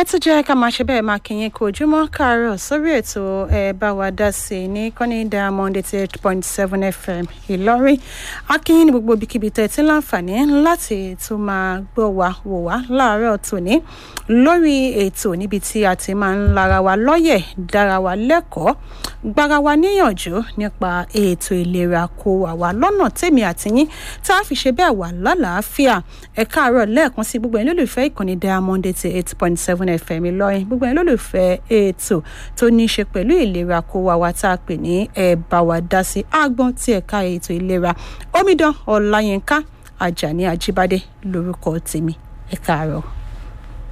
tún jẹ́ ká máa ṣe bẹ́ẹ̀ máa kìyìn kó ojúmọ́ káàárọ̀ sórí ètò ẹ bá wa dá sí i ní kọ́ní diamond eighty eight point seven fm ìlọrin akínyìn ní gbogbo ibikíbi tẹ́ ẹ ti láǹfààní láti tún máa gbọ́ wa wò wá láàárọ̀ tòní lórí ètò níbi tí a ti máa ń lara wa lọ́yẹ̀ dára wa lẹ́kọ̀ọ́ gbára wa níyànjú nípa ètò ìlera kó àwa lọ́nà tèmi àtìyín tá a fi ṣe bẹ́ẹ̀ wà lálàáfíà ẹ káàárọ̀ lẹ́ẹ̀kan sí gbogbo ẹ̀yin lólùfẹ́ ìkànnì diamond eighty eight point seven fm ìlọrin gbogbo ẹ̀yin lólùfẹ́ ètò tó ní í ṣe pẹ̀lú ìlera kó wa wa tá a pè ní ẹ bá wa dá sí àgbọn tí ẹ̀ka ètò ìlera omidan ọláyínká ajani ajíbádé lórúkọ tèmi ẹ káàárọ̀.